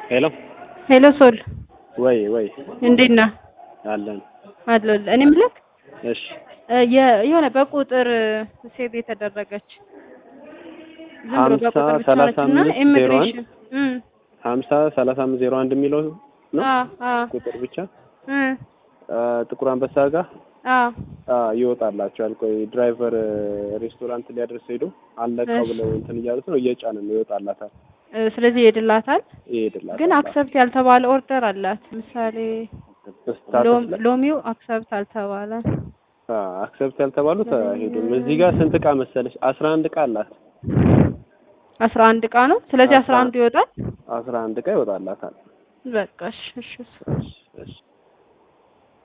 ሄሎ ሄሎ ሶል ወይ ወይ እንዴት ነህ? አለን አለሁልህ። እኔ የምልህ እሺ እ የ- የሆነ በቁጥር ሴቭ የተደረገች ዝም ብሎ ሀምሳ በቁጥር ብቻ ሰላሳ ነች እና አምስት ዜሮ አንድ ኢሚግሬሽን እም ሀምሳ ሰላሳ አምስት ዜሮ አንድ የሚለው ነው አ አ ቁጥር ብቻ እም አ፣ ጥቁር አንበሳ ጋር አ አ፣ ይወጣላቸዋል። ቆይ ድራይቨር ሬስቶራንት ሊያደርስ ሄዶ አለቀው እሺ። ብለው እንትን እያሉት ነው። እየጫንን ነው ይወጣላታል፣ እ፣ ስለዚህ ይሄድላታል። ይሄድላታል። ግን አክሰፕት ያልተባለ ኦርደር አላት። ምሳሌ ስታተስ ሎም- ላይ ሎሚው አክሰፕት አልተባለ። አክሰፕት ያልተባሉት አይሄዱም። እዚህ ጋር ስንት እቃ መሰለሽ? አስራ አንድ እቃ አላት። አስራ አንድ እቃ ነው። ስለዚህ አስራ አስራ አንዱ ይወጣል። አስራ አንድ እቃ ይወጣላታል። በቃ እሺ እሺ እሺ እሺ